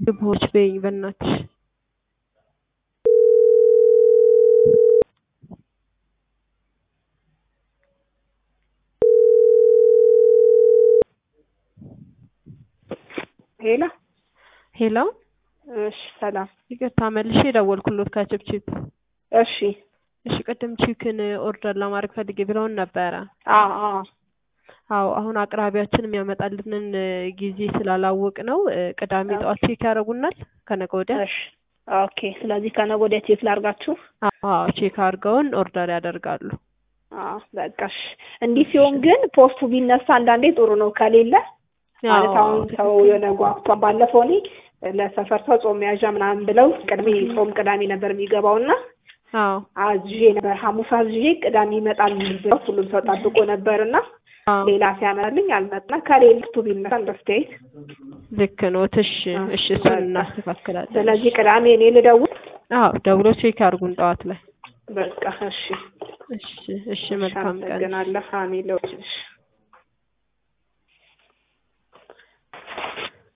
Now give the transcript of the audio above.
ግቦች በይኝ በእናትሽ ሄሎ ሄሎ እሺ ሰላም ይቅርታ መልሼ የደወልኩሎት ከችፕችፕ እሺ እሺ ቅድም ቺክን ኦርደር ለማድረግ ፈልጌ ብለውን ነበረ አዎ አዎ አዎ አሁን አቅራቢያችን የሚያመጣልንን ጊዜ ስላላወቅ ነው ቅዳሜ ጠዋት ቼክ ያደርጉናል ከነገ ወዲያ እሺ ኦኬ ስለዚህ ከነገ ወዲያ ቼክ ላድርጋችሁ አዎ ቼክ አድርገውን ኦርደር ያደርጋሉ አዎ በቃ እሺ እንዲህ ሲሆን ግን ፖስቱ ቢነሳ አንዳንዴ ጥሩ ነው ከሌለ ማለት አሁን ሰው የሆነ ጓጉቷን ባለፈው እኔ ለሰፈር ሰው ጾም መያዣ ምናምን ብለው ቅድሜ ጾም ቅዳሜ ነበር የሚገባው እና አዎ አዝዤ ነበር ሐሙስ አዝዤ ቅዳሜ ይመጣል ብለው ሁሉም ሰው ጠብቆ ነበር እና ሌላ ሲያመጣልኝ አልመጣ ከሌለ ፖስቱ ቢነሳ እንደስተያየት ልክ ነው እሺ እሺ እሱን እናስተካክላለን ስለዚህ ቅዳሜ እኔ ልደውል አዎ ደውሎ ቼክ አድርጉን ጠዋት ላይ በቃ እሺ እሺ እሺ መልካም ቀን አመሰግናለሁ አሜን ለወችልሽ